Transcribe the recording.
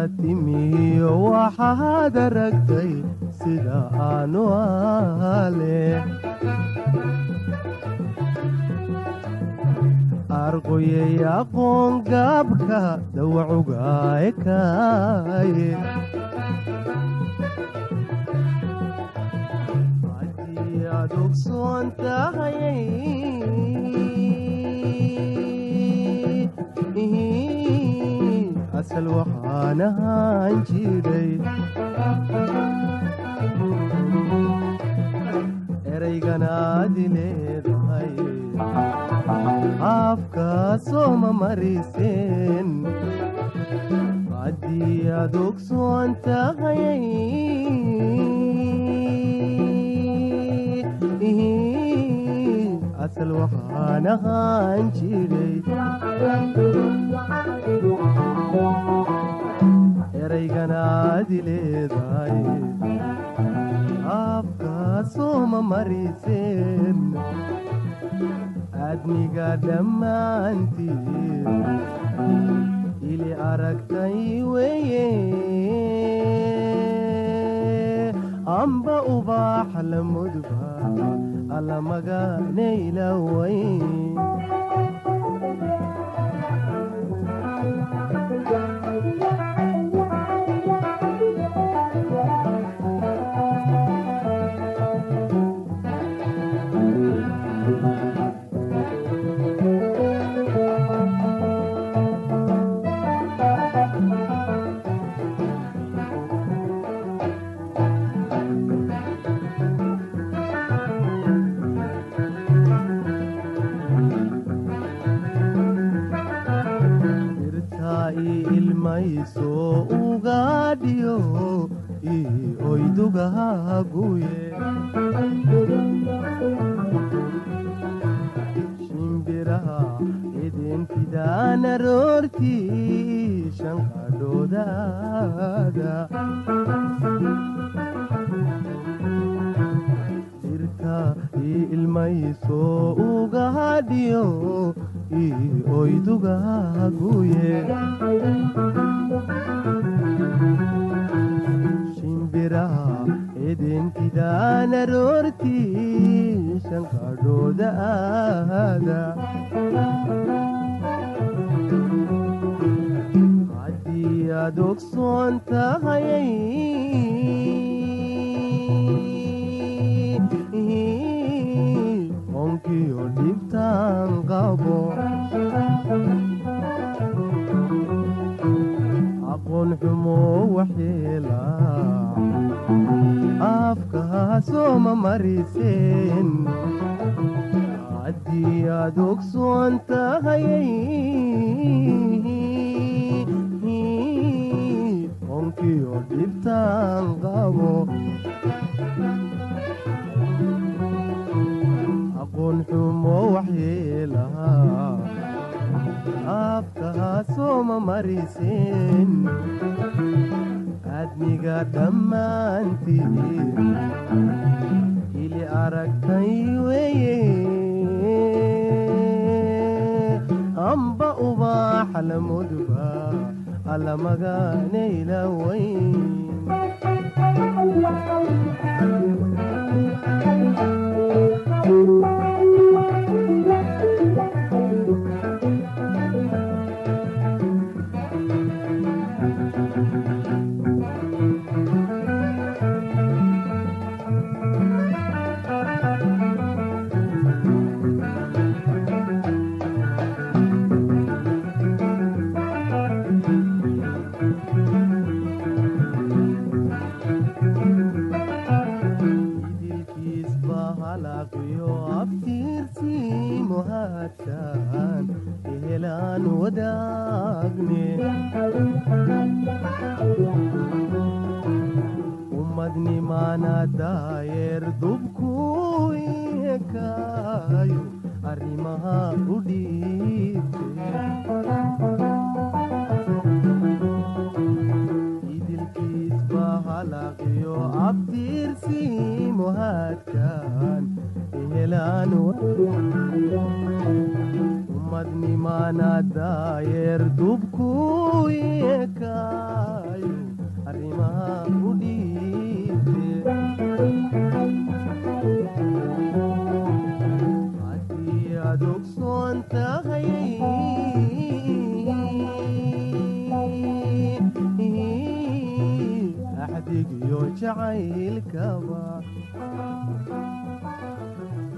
timiyo waxaad aragtay sida aanu ale arqoyay aqoon gaabka dawacuga ekaaye haddii aad ogsoon tahayay asal waxaan ahaan jiray erayganaadi leedahay afkaasoma mariseen haddii aad ogsoon tahayay asal waxaan ahaan jiray erayganaadi leedahay afkaasoma mariseen adniga dhammaantiin ili aragtay weye amba ubaax la mudba allamagaanaylaway dirtaa ii ilmayso ugaadhiyo ii oydugahaguye shimbiraha idinfidaan aroortii shanqadhoodaada dirta ii ilmayso ugaadhiyo ii oydugahaguye shimbiraha idinfidaan aroortii shanqadhooda aada haddii aad ogsoon tahayay onkiyo dhibtaan qabo aqoon xumo waxyeela afkaasoma mariseen haddii aad ogsoon tahayay onkiyo dhibtaan qabo aqoon xumo waxyeelaha afkaasoma mariseen adniga dhammaantiin ili aragtay weye amba ubaax la mudba allamagaanaylawayn idilkiisba halaaqiyo abtiirtii muhaadsan ehelaan wadaagne ummadnimaana daayeer dubkuu ekaayo arrimaha u dhiibte idilkiisba halaaqiyo abtiirtii muhaadkan ehelaan ummadnimaana daayeer dubkuu ekaayo u dhiibte haddii aad ogsoon tahay axdigiyo jacaylkaba